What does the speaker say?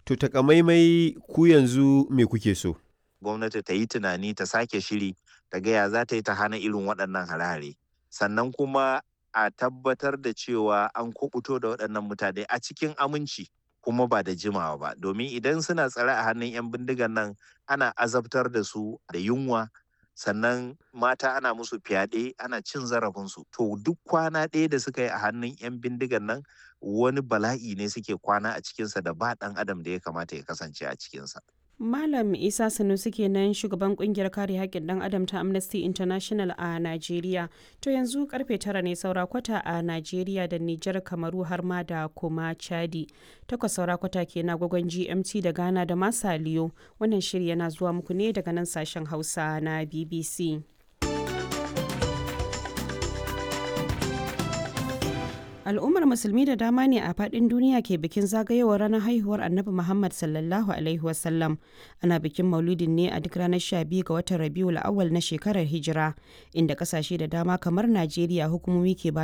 To takamaimai ku yanzu me kuke so? gwamnati ta yi tunani ta sake shiri ta gaya za ta yi ta hana irin waɗannan hare-hare sannan kuma a tabbatar da cewa an kubuto da waɗannan mutane a cikin aminci kuma ba da jimawa ba domin idan suna tsare a hannun 'yan bindigan nan ana azabtar da su da yunwa sannan mata ana musu fyaɗe ana cin zarafinsu to duk kwana ɗaya da suka yi a hannun 'yan bindigan nan wani bala'i ne suke kwana a cikinsa da ba ɗan adam da ya kamata ya kasance a cikinsa Malam Isa Sanusi kenan shugaban kungiyar kare haƙƙin ɗan adam ta Amnesty International a Najeriya. To yanzu karfe tara ne saura kwata a Najeriya da Nijar Kamaru har ma da kuma Chadi. Takwas saura kwata ke na gwagwan GMT da Ghana da Masaliyo. Wannan shiri yana zuwa muku ne daga nan sashen Hausa na BBC. al'ummar musulmi da dama ne a fadin duniya ke bikin zagayowar ranar haihuwar annabi muhammad sallallahu alaihi wasallam ana bikin maulidin ne a duk ranar 12 ga watan rabiul awal na shekarar hijira inda kasashe da dama kamar najeriya hukumomi ke ba